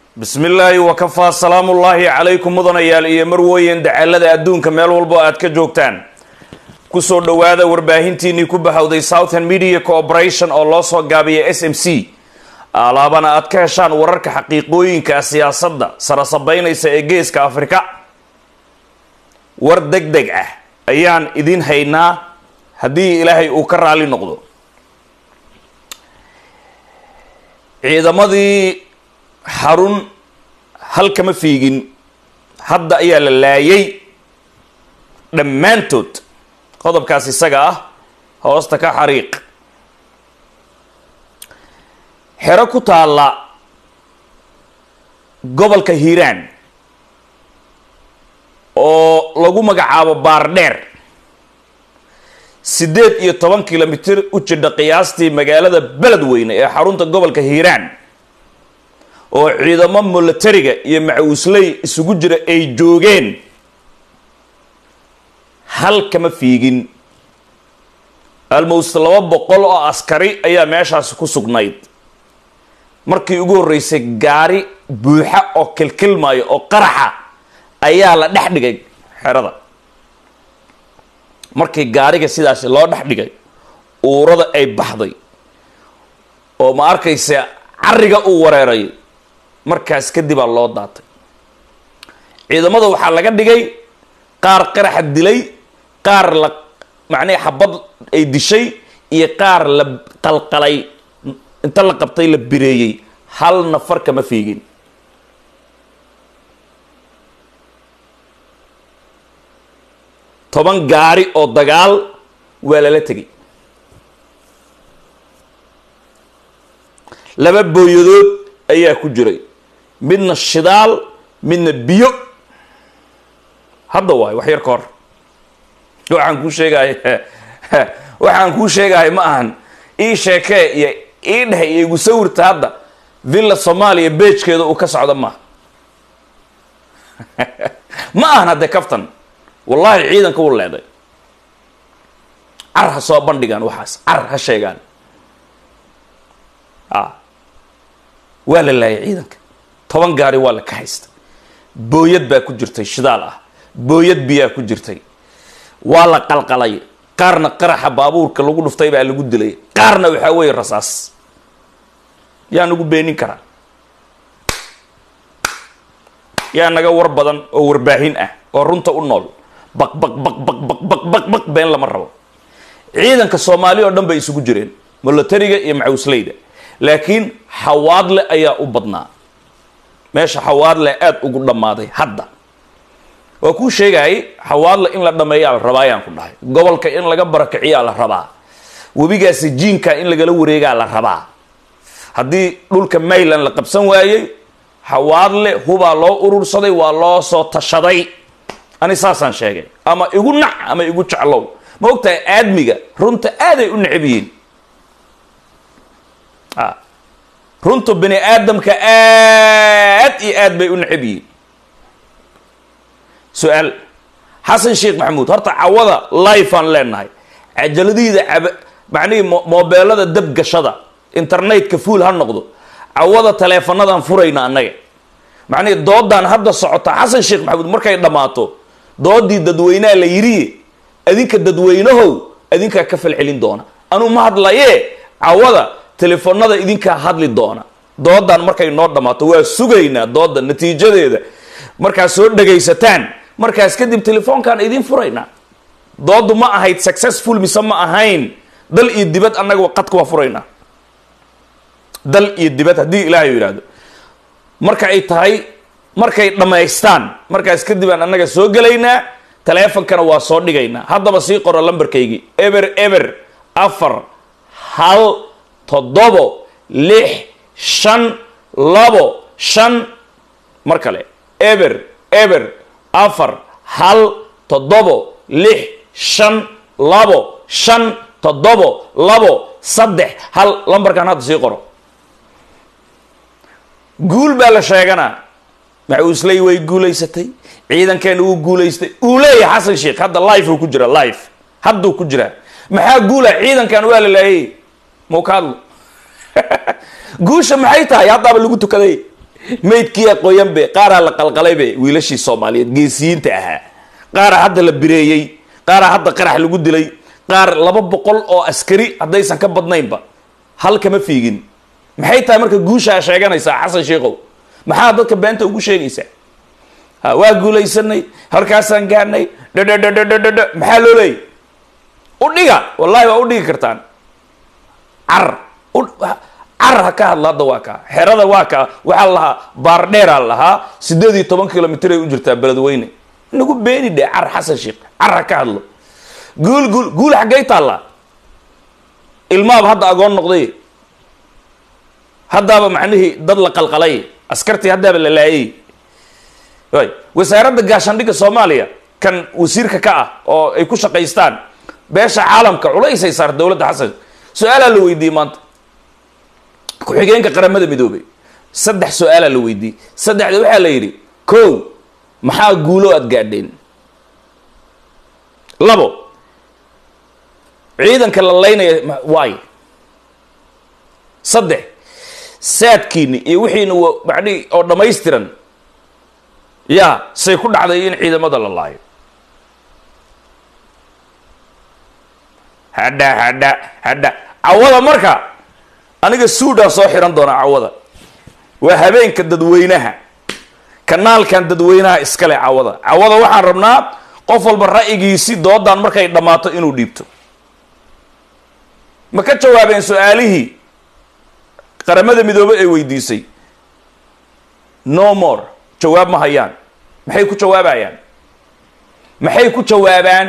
bismi illaahi wakafaa salaamullaahi calaykum mudanayaal iyo marwooyin dacalada adduunka meel walbo aad ka joogtaan kusoo dhowaada warbaahintiinii ku bahowday southern media corporation oo loo soo gaabiya s m c alaabana aad ka heshaan wararka xaqiiqooyinka siyaasadda sarasabeynaysa ee geeska afrika war deg deg ah ayaan idin haynaa haddii ilaahay uu ka raali noqdo ciidamadii xarun halkama fiigin hadda ayaa la laayay dhammaantood qodobkaas isaga ah hoosta ka xariiq xero ku taalla gobolka hiiraan oo lagu magacaabo baardheer siddeed iyo toban kilomitir u jidha qiyaastii magaalada beledweyne ee xarunta gobolka hiiraan oo ciidamo milatariga iyo macawisley isugu jira ay joogeen hal kama fiigin almost laba boqol oo askari ayaa meeshaasi ku sugnayd markii ugu horreysay gaari buuxa oo kilkilmaayo oo qaraxa ayaa la dhex dhigay xerada markii gaariga sidaasi loo dhex dhigay uurada ay baxday oo ma arkaysa cariga uu wareeray markaas kadibaa loo daatay ciidamada waxaa laga dhigay qaar qaraxa dilay qaar la macnaha xabad ay dishay iyo qaar la qalqalay inta la qabtay la bireeyey hal nafar kama fiigin toban gaari oo dagaal waa lala tegay laba booyadood ayaa ku jiray midna shidaal midna biyo hadda waayo wax yar ka hor waxaan kuu sheegahay waxaan kuu sheegahay ma ahan ii sheekee iyo ii dheh iyo igu sawirta hadda villa soomaaliya beejkeeda uu ka socda maaha ma ahan haddee kaftan wallaahi ciidanka u leeday car ha soo bandhigaan waxaas car ha sheegaan a waa la laayay ciidanka toban gaari waa la ka haysta booyad baa ku jirtay shidaal ah booyad biyaa ku jirtay waa la qalqalay qaarna qaraxa baabuurka lagu dhuftay baa lagu dilay qaarna waxaa weeye rasaas yaa nagu beenin karaa yaa naga war badan oo warbaahin ah oo runta u nool baq baq baq baq baq baq baq baq been lama rabo ciidanka soomaali oo dhan bay isugu jireen milatariga iyo macawisleyda laakiin xawaadle ayaa u badnaa meesha xawaadle aada ugu dhammaaday hadda waa kuu sheegayay xawaadle in la dhameeyaa la rabaa ayaan ku dhahay gobolka in laga barakiciyaa la rabaa webigaasi jiinka in lagala wareegaa la rabaa haddii dhulka mayland la qabsan waayey xawaadle hubaa loo urursaday waa loo soo tashaday ani saasaan sheegay ama igu nac ama igu jeclow ma ogtahay aadmiga runta aaday u necab yihiin a runta bini aadamka aad iyo aad bay u necab yihiin su-aal xasan sheekh maxamuud horta cawada life aan leenahay cajaladiida cab macnihii moobeelada dabgashada internetka fuol ha noqdo cawada taleefanadaan furayna annaga macnihii doodaan hadda socota xasan sheekh maxamuud markay dhammaato doodii dadweynaha la yidhi adinka dadweynahow adinkaa ka falcelin doona anuu ma hadlaye cawada telefoonada idinkaa hadli doona doodan markay noo dhammaato waa sugaynaa dooda natiijadeeda markaad soo dhagaysataan markaas kadib telefoonkaan idin furaynaa doodu ma ahayd successful mise ma ahayn dal iyo dibad annaga qadka waa furaynaa dal iyo dibad haddii ilaahay yidhaahdo marka ay tahay markay dhammaystaan markaas kadib aan annaga soo gelaynaa taleefonkana waa soo dhigaynaa haddaba sii qoro lambarkaygii eber eber afar hal toddobo lix shan labo shan mar kale eber eber afar hal toddobo lix shan labo shan toddobo labo saddex hal lambarkan hadda sii qoro guul baa la sheeganaa macuusley way guulaysatay ciidankeena wuu guulaystay uu leeyahay xasan sheekh hadda life uu ku jira life hadduu ku jiraa maxaa guula ciidankan waa la laayay mau ka hadlo guusha maxay tahay haddaaba lagu tukaday maydkii aqooyan be qaaraa la qalqalay be wiilashii soomaaliyeed geesiyiinta ahaa qaaraa hadda la bireeyey qaaraa hadda qarax lagu dilay qaar laba boqol oo askari haddaysan ka badnaynba hal kama fiigin maxay tahay marka guushaa sheeganaysaa xasan sheikow maxaa dadka beenta ugu sheegaysaa ha waa guulaysanay halkaasaan gaarnay dhadhadhadhadhadh maxaa loo leeyay u dhiga wallahi waa u dhigi kartaan car car ha ka hadla hadda waa kaa xerada waa kaa waxaa la lahaa baardheeraa lahaa sideed iyo toban kilomitr ay u jirtaa beledweyne nagu beeni dhe car xasan sheekh car ha ka hadlo guul guul guul xaggay taallaa ilmaaba hadda agoon noqday haddaaba macnihii dad la qalqalay askartii haddaaba la laayay y wasaaradda gaashaandhigga soomaaliya kan wasiirka ka ah oo ay ku shaqaystaan beesha caalamka culaysay saar dowladda xasan su-aalaa la weydiiyey maanta ku-xigeenka qaramada midoobay saddex su-aalaa la weydiiyey saddexda waxaa la yidhi kow maxaa guulo aada gaadheen labo ciidanka la laynaya waay saddex saadkiini iyo wixiina macnihi oo dhammaystiran yaa say ku dhacday in ciidamada la laayo hadha hadha hadha cawada marka aniga suudhaan soo xiran doonaa cawada waa habeenka dadweynaha kanaalkan dadweynaha iskale cawada cawada waxaan rabnaa qof walba ra'yigiisi doodan markay dhammaato inuu dhiibto ma ka jawaabeen su-aalihii qaramada midoobey ay weydiisay no more jawaab ma hayaan maxay ku jawaabayaan maxay ku jawaabaan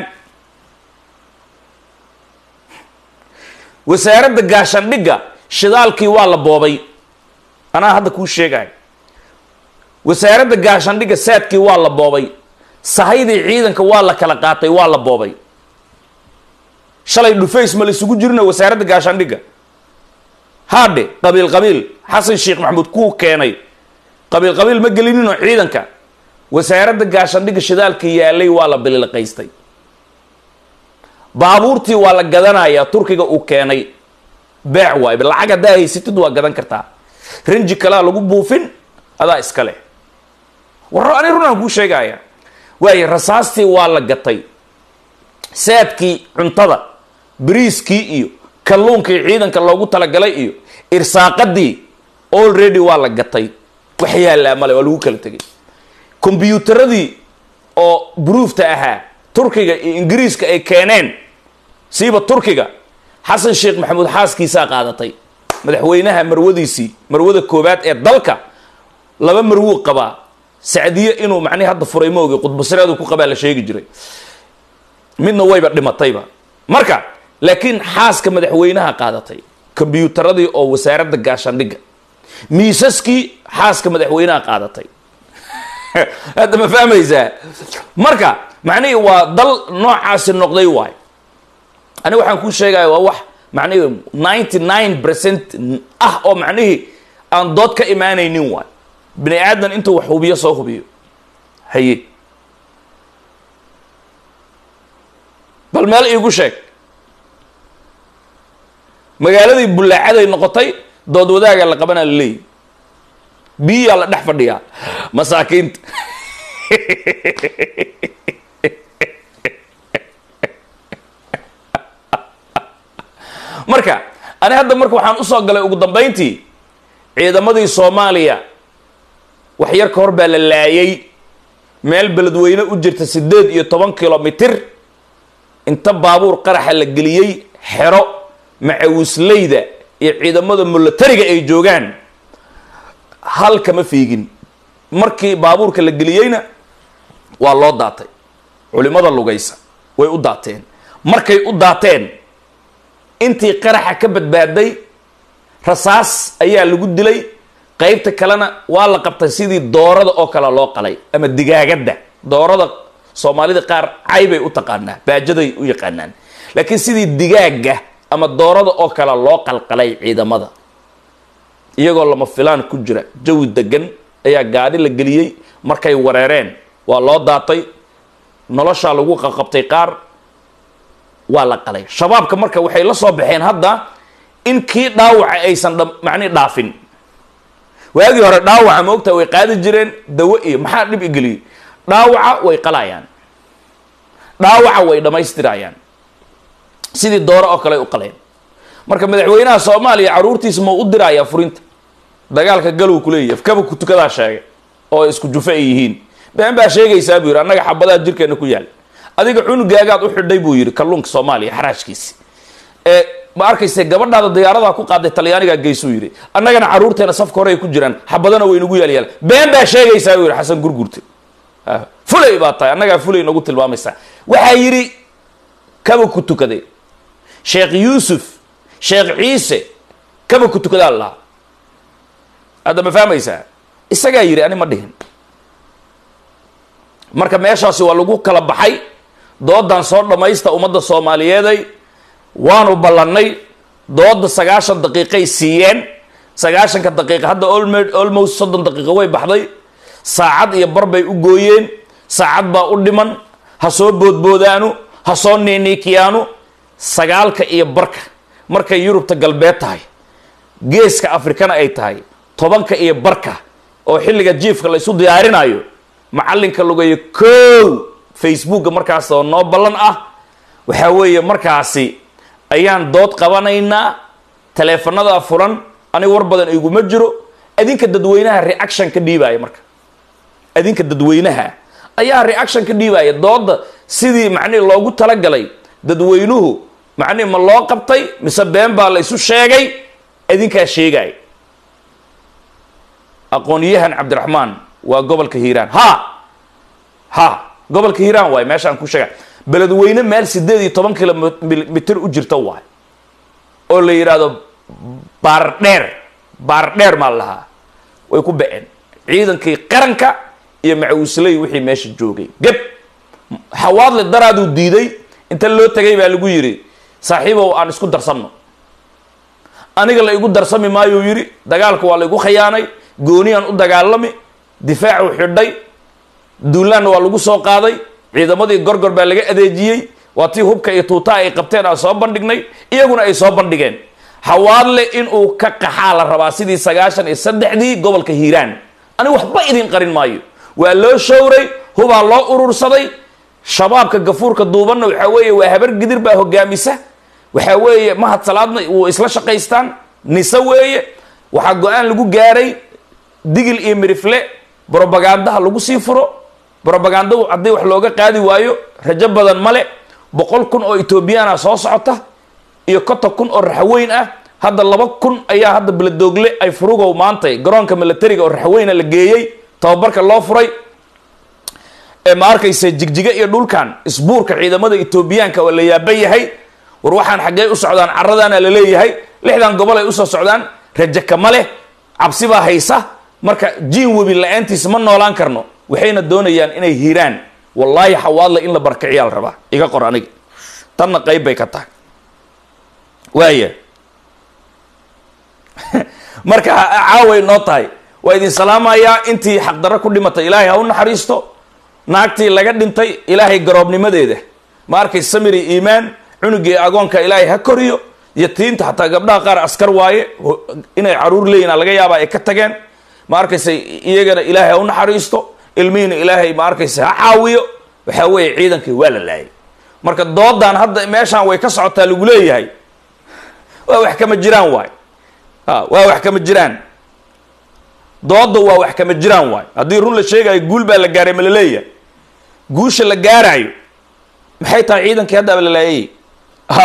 wasaaradda gaashandhigga shidaalkii waa la boobay anaa hadda kuu sheegayo wasaaradda gaashandhigga saadkii waa la boobay sahaydii ciidanka waa la kala qaatay waa la boobay shalay dhufays ma la isugu jirino wasaaradda gaashaandhigga haadhe qabiil qabiil xasan sheekh maxamuud kuu keenay qabiil qabiil ma gelinino ciidanka wasaaradda gaashaandhigga shidaalka yaalay waa la bililqaystay baabuurtii waa la gadanayaa turkiga uu keenay beec waayba lacag haddaa haysatid waa gadan kartaa ranji kalea lagu buufin adaa iska leh warro ani runaan kuu sheegaya waayo rasaastii waa la gatay saadkii cuntada bariiskii iyo kalluunkii ciidanka loogu talagalay iyo irsaaqadii already waa la gatay wax yaallaa male waa lagu kala tegay kombyuutaradii oo bruufta ahaa turkiga iyo ingiriiska ay keeneen siiba turkiga xasan sheekh maxamuud xaaskiisaa qaadatay madaxweynaha marwadiisii marwada koowaad ee dalka laba marwuu qabaa sacdiye inuu macnihi hadda furay ma ogi qudbasireedu ku qabaa la sheegi jiray midna wayba dhimatayba marka laakiin xaaska madaxweynaha qaadatay kombyuutaradii oo wasaaradda gaashaandhigga miisaskii xaaska madaxweynaha qaadatay hadda ma fahmaysaa marka macnihii waa dal noocaasi noqday waay ani waxaan kuu sheegaya waa wax macnihii ninety nine percent ah oo macnihii aan dood ka imaanaynin waay bini aadan intuu wax hubiyo soo hubiyo haye bal meel iigu sheeg magaaladii bullaacaday noqotay dood wadaaga la qabanaa la leeyahy biyaa la dhex fadhiyaa masaakiinta marka ani hadda marka waxaan usoo galay ugu dambayntii ciidamadii soomaaliya wax yar ka hor baa la laayay meel beledweyne u jirta siddeed iyo toban kilomitir inta baabuur qaraxa la geliyey xero macawisleyda iyo ciidamada mulatariga ay joogaan hal kama fiigin markii baabuurka la geliyeyna waa loo daatay culimada lugaysa way u daateen markay u daateen intii qaraxa ka badbaaday rasaas ayaa lagu dilay qeybta kalena waa la qabtay sidii doorada oo kale loo qalay ama digaagadda doorada soomaalida qaar caybay u taqaanaa baajaday u yaqaanaan laakiin sidii digaaga ama doorada oo kale loo qalqalay ciidamada iyagoo lama filaan ku jira jawi degan ayaa gaadhi la geliyey markay wareereen waa loo daatay noloshaa lagu qaqabtay qaar waa la qalay shabaabka marka waxay la soo baxeen hadda in kii dhaawaca aysan macnihi dhaafin waagii hore dhaawaca ma ogtaha way qaadi jireen dawo iyo maxaa dhib igeliyey dhaawaca way qalayaan dhaawaca way dhammaystirayaan sidii dooro oo kale ay u qaleen marka madaxweynaha soomaaliya caruurtiisa ma u dirayaa furinta dagaalka galow kuleeyahy kaba ku tukadaa sheegay oo isku jufe ay yihiin been baa sheegaysaa buu yidhi annaga xabadaha jirkeena ku yaal adiga cunugaagaad u xidhay buu yidhi kalluunka soomaaliya xaraashkiisi ee ma arkayse gabadhaada diyaaradaa ku qaaday talyaanigaa geysuu yidhi annagana caruurteena safka hore ay ku jiraan xabadana waynagu yaalyaal been baa sheegaysaa buu yidhi xasan gurgurte fulay baa tahay annagaa fulay nagu tilmaamaysaa waxaa yidhi kaba ku tukaday sheekh yuusuf sheekh ciise kaba ku tukadaa lahaa hadda ma fahmaysaa isagaa yidhi ani ma dhihin marka meeshaasi waa lagu kala baxay doodan soo dhammaysta ummadda soomaaliyeeday waanu ballannay dooda sagaashan daqiiqay siiyeen sagaashanka daqiiqa hadda almost soddon daqiiqo way baxday saacad iyo bar bay u gooyeen saacad baa u dhiman ha soo boodboodaanu ha soo niiniikiyaanu sagaalka iyo barka markay yurubta galbeed tahay geeska afrikana ay tahay tobanka iyo barka oo xilliga jiifka la isu diyaarinayo macallinka lugeeyo kow facebooka markaas oo noo ballan ah waxaa weeye markaasi ayaan dood qabanaynaa taleefanadaa furan aniga war badan iguma jiro adinka dadweynaha reaction ka dhiibaya marka adinka dadweynaha ayaa reaction ka dhiibaya dooda sidii macnihi loogu talagalay dadweynuhu macnihi ma loo qabtay mise been baa la isu sheegay adinkaa sheegaya aqoon-yahan cabdiraxmaan waa gobolka hiiraan ha ha gobolka hiiraan waay meeshaan ku sheega beledweyne meel sideed iyo toban kilomitr u jirta waay oo la yidhaahdo baardheer baardheer maa lahaa way ku baceen ciidankii qaranka iyo macawisley wixii meesha joogay geb xawaadle daraaduu diiday inta loo tegay baa lagu yidhi saaxiibow aan isku darsanno aniga la igu darsami maayuu yidhi dagaalka waa la igu khayaanay gooniyaan u dagaalami difaacu xidhay duulaanna waa lagu soo qaaday ciidamadii gorgor baa laga adeejiyey waa tii hubka iyo tuutaa ay qabteen aan soo bandhignay iyaguna ay soo bandhigeen hawaadle inuu ka qaxaa la rabaa sidii sagaashan iyo saddexdii gobolka hiiraan aniga waxba idin qarin maayo waa loo showray hubaa loo urursaday shabaabka gafuurka duubanna waxaa weeye waa habar gidir baa hogaamisa waxaa weeye mahad salaadna wuu isla shaqaystaan nise weeye waxaa go-aan lagu gaaray digil iyo mirifle brobagandaha lagu sii furo brobaganda haddii wax looga qaadi waayo rajo badan male boqol kun oo etoobiyana soo socota iyo konton kun oo raxweyn ah hadda laba kun ayaa hadda beledoogle ay furugow maantay garoonka milatariga oo raxweyna la geeyey tababarka loo furay ee ma arkaysa jigjiga iyo dhulkan isbuurka ciidamada etoobiyaanka waa la yaaban yahay war waxaan xaggee u socdaan caradaana la leeyahay lixdan gobol ay usoo socdaan rajo kama leh cabsi baa haysa marka jiin webi la-aantiisa ma noolaan karno waxayna doonayaan inay hiraan wallaahi xawaadle in la barkiciyaa la rabaa iga qor aniga tanna qayb bay ka tahay waaya marka caaway noo tahay waa idin salaamayaa intii xaqdarro ku dhimatay ilaahay ha u naxariisto naagtii laga dhintay ilaahay garoobnimadeeda ma arkay samiri iimaan cunugii agoonka ilaahay ha koriyo yatiinta xataa gabdhaha qaar askar waaye inay caruur leeyihin laga yaaba ay ka tageen ma arkaysa iyagana ilaahay ha u naxariisto ilmihiina ilaahay ma arkaysa ha caawiyo waxaa weeye ciidankii waa la laayay marka doodan hadda meeshaan way ka socotaa lagu leeyahay waa wax kama jiraan waay a waa wax kama jiraan dooda waa wax kama jiraan waay haddii run la sheegayo guul baa la gaaray ma la leeyahay guusha la gaaraayo maxay tahay ciidankii haddaaba la laayay ha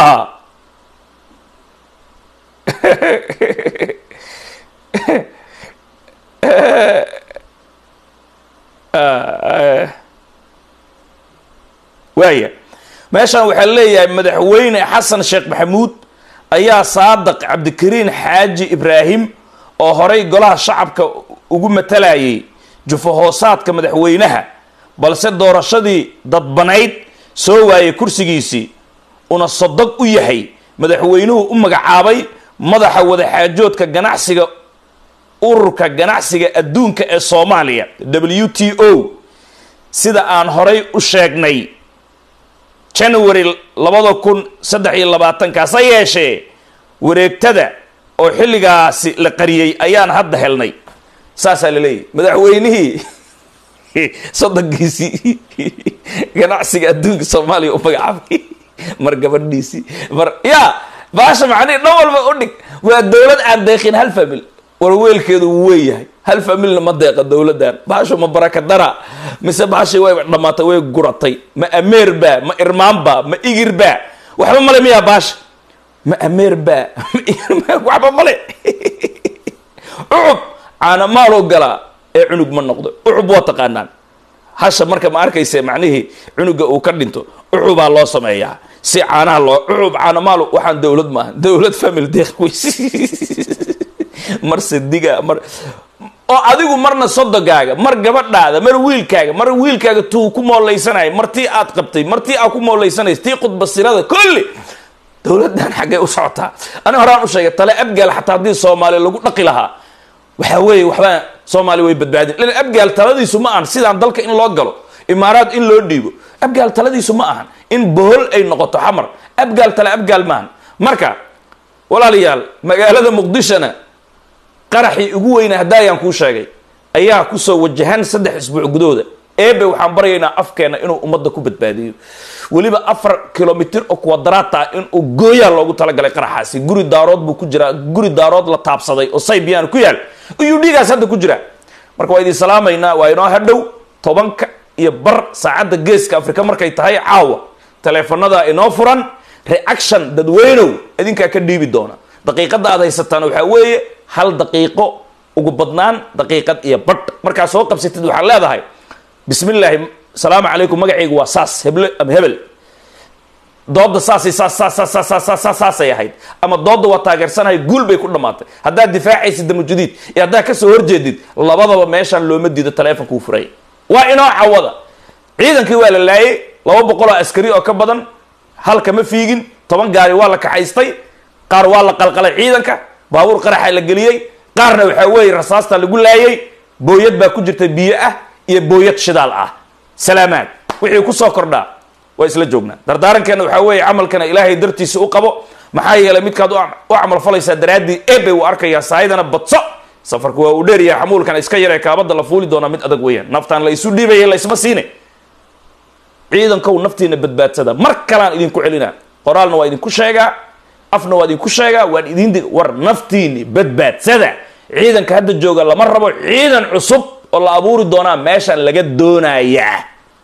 waaya meeshaan waxaa leeyahay madaxweyne xasan sheekh maxamuud ayaa saadaq cabdikariin xaaji ibraahim oo horay golaha shacabka ugu matalayay jufo hoosaadka madaxweynaha balse doorashadii dadbanayd soo waayay kursigiisii una sodog u yahay madaxweynuhu u magacaabay madaxa wadaxaajoodka ganacsiga ururka ganacsiga adduunka ee soomaaliya w t o sida aan horay u sheegnay january labada kun saddex iyo labaatankaas ha yeeshee wareegtada oo xilligaasi la qariyey ayaan hadda helnay saasaa la leeyahy madaxweynihii soddonkiisii ganacsiga adduunka soomaaliya u magacaabay mar gabadhiisii mar ya baasha macnihi dhan walba u dhig waa dowlad aan deeqin hal famil war weelkeedu wuu weeyahay hal familna ma deeqa dowladdan baashu ma barakadara mise baashii way dhammaatay way guratay ma ameer baa ma irmaan baa ma igir baa waxba male miyaa baasha ma ameer baa ma igir baa waxba male ucub caana maaloo galaa ee cunug ma noqdo ucub waa taqaanaan hasha marka ma arkayse macnihii cunuga uu ka dhinto ucubaa loo sameeyaa si caanaha loo ucub caana maalo waxaan dowlad maaha dowlad family deeq weys mar sidiga mar oo adigu marna sodogaaga mar gabadhaada mar wiilkaaga mar wiilkaaga tuu ku mooleysanaya martii aad qabtay martii aad ku mooleysanaysa tii khudbasirada kulli dowladdan xaggay u socotaa ani horaan u sheegay tale abgaal xataa haddii soomaaliya lagu dhaqi lahaa waxaa weeye waxbaa soomaaliya way badbaadin lan abgaal taladiisu ma ahan sidaan dalka in loo galo imaaraad in loo dhiibo abgaal taladiisu ma ahan in bohol ay noqoto xamar abgaal tale abgaal maahan marka walaalayaal magaalada muqdishona qaraxii ugu weyna haddaayaan kuu sheegay ayaa kusoo wajahan saddex isbuuc gudahooda eebe waxaan baryaynaa afkeena inuu ummadda ku badbaadiyo weliba afar kilomitr oo quadrata inuu gooyaa loogu talagalay qaraxaasi guri daarood buu ku jiraa guri daarood la taabsaday oo saybiyan ku yaal iyuu dhiigaas hadda ku jiraa marka waa idin salaamaynaa waa inoo hadhow tobanka iyo bar saacadda geeska afrika markay tahay caawa taleefanada inoo furan reaction dadweynow idinkaa ka dhiibi doona daqiiqadda aad haysataan waxaa weeye hal daqiiqo ugu badnaan daqiiqad iyo badh markaa soo qabsatid waxaad leedahay bismi illaahi salaamu calaykum magacaygu waa saas heble ama hebel dooda saasay saas saas saas saas saas saas saasay ahayd ama dooda waa taageersanahay guul bay ku dhammaatay haddaad difaacaysid damujudiid iyo haddaad kasoo horjeedid labadaba meeshaan looma diido taleefonkuu furay waa inoo cawada ciidankii waa la laayay laba boqol oo askari oo ka badan halka ma fiigin toban gaari waa la kaxaystay qaar waa la qalqalay ciidanka baabuur qaraxa la geliyey qaarna waxaa weeye rasaasta lagu laayay booyad baa ku jirta biyo ah iyo booyad shidaal ah salaamaad wixii kusoo kordhaa waa isla joognaa dardaarankeena waxaa weeye camalkana ilaahay dartiisa u qabo maxaa yeelay midkaad u camal falaysaa daraaddii ebe uu arkayaa saayidana badso safarku waa uu dheeryahay xamuulkana iska yaree kaabada la fuuli doonaa mid adag weeyaan naftaan la isu dhiibaya laysma siine ciidankow naftiina badbaadsada mar kalaan idinku celinaa qoraalna waa idinku sheegaa afna waa idinku sheegaa waan idin war naftiini badbaadsada ciidanka hadda jooga lama rabo ciidan cusub oo la abuuri doonaa meeshaan laga doonayaa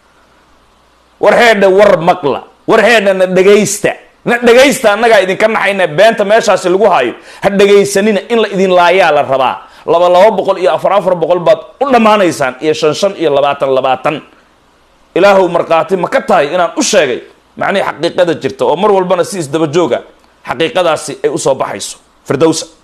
war heedha war maqla war heedha na dhegaysta na dhegaysta annagaa idinka naxayna beenta meeshaasi lagu hayo ha dhegaysanina in la idin laayaa la rabaa laba laba boqol iyo afar afar boqol baad u dhammaanaysaan iyo shan shan iyo labaatan labaatan ilaahow markhaati ma ka tahay inaan u sheegay macnihii xaqiiqada jirta oo mar walbana si isdaba jooga xaqiiqadaasi ay usoo baxayso firdowsa